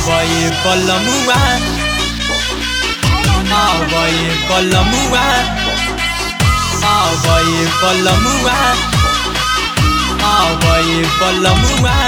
आवै बलमुआ आवै बलमुआ आवै बलमुआ आवै बलमुआ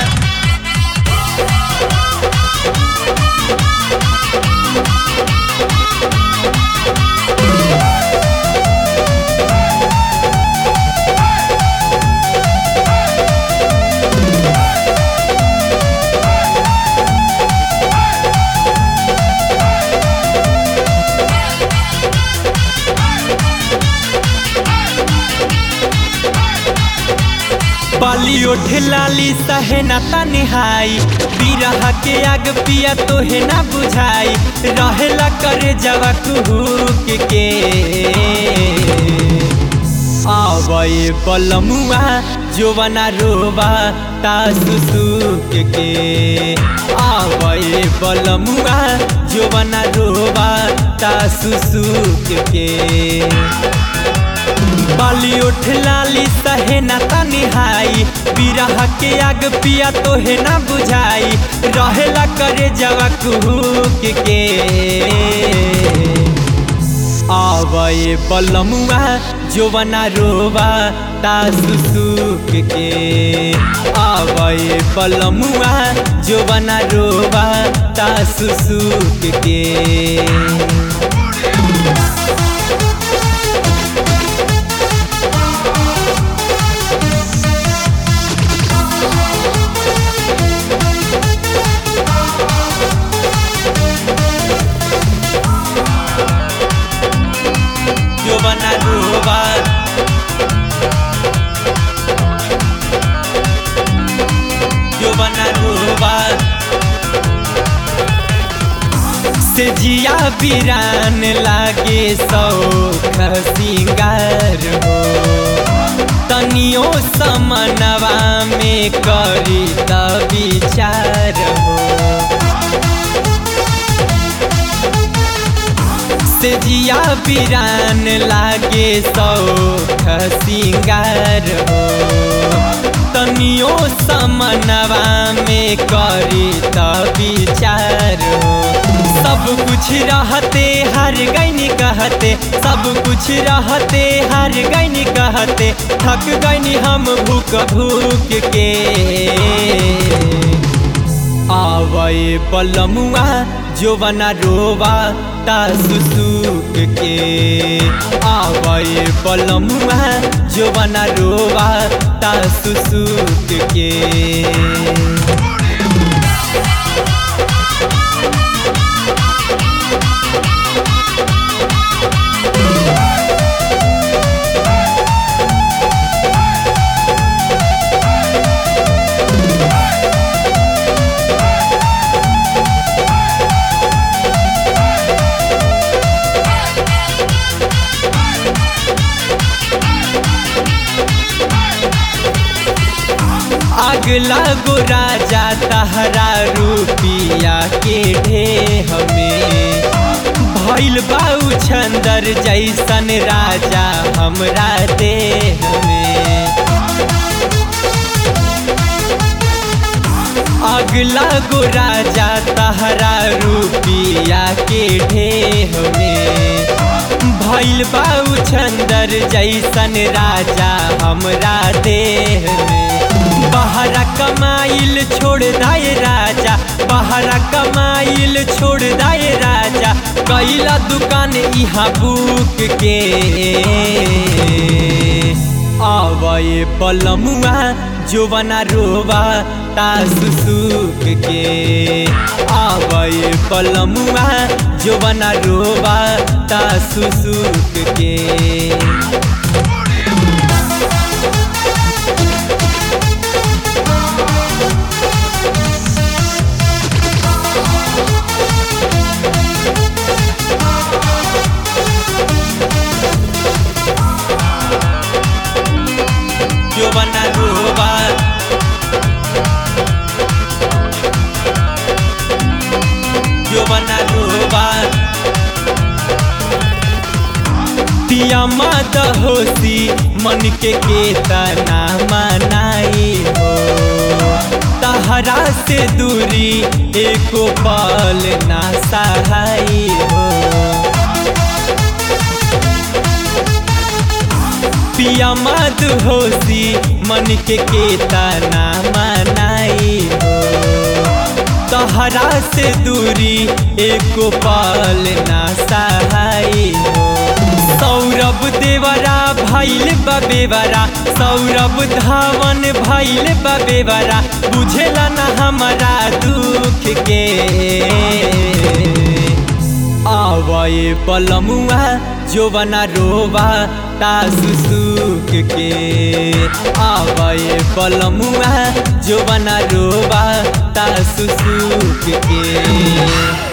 बाली ओठे लाली सहे ना तनिहाई बिरह के आग पिया तोहे ना बुझाई रहेला करे जवा कुहुक के आवै बलमुआ जोवना रोबा ता सुसुक के आवै बलमुआ जोवना रोबा ता सुसुक के बाली उठ लाली सहे ना तनिहाई बिरह के आग पिया तोहे ना बुझाई रहेला करे जवा कुहुक के आवै बलमुआ जोवना रोबा ता सुसुक के आवै बलमुआ जोवना रोबा ता सुसुक के Giovanna Ruba Giovanna Ruba से जिया बिरान लागे सौख सिंगार हो तनियो समनवा में करी त विचार हो से जिया बिरान लागे सौख सिंगार हो तनियो समनवा में करी त विचार हो सब कुछ रहते हर गैनी कहते सब कुछ रहते हर गैनी कहते थक गैनी हम भूख भूख के आवै बलमुआ जोवना रोबा ता सुसुक के आवै बलमुआ जोवना रोबा ता सुसुक के अगला गो राजा तहरा रूपिया के ढे हमें भैल बाऊ छंदर जैसन राजा हमरा दे हमें अगला गो राजा तहरा रूपिया के ढे हमें भैल बाऊ छंदर जैसन राजा हमरा देह में बहरा कमाइल छोड़ दाए राजा बहरा कमाइल छोड़ दाए राजा कैला दुकान यहाँ बुक के आवै बलमुआ जोवना रोबा ता सुसुक के आवै बलमुआ जोवना रोबा ता सुसुक के Giovanna Ruba Giovanna Ruba पिया मद होसी मन के केतना मनाई हो तहरा से दूरी एको पल ना सहाई हो पिया मद होसी मन के केतना मनाई हो तहरा से दूरी एको पल ना सहाई हो सौरभ देवरा भैल बबेवरा सौरभ धावन भैल बबेवरा बुझेला ना हमारा दुख के आवे पलमुआ जोवना रोवा तासुसुक के आवे पलमुआ जोवना रोवा तासुसुक के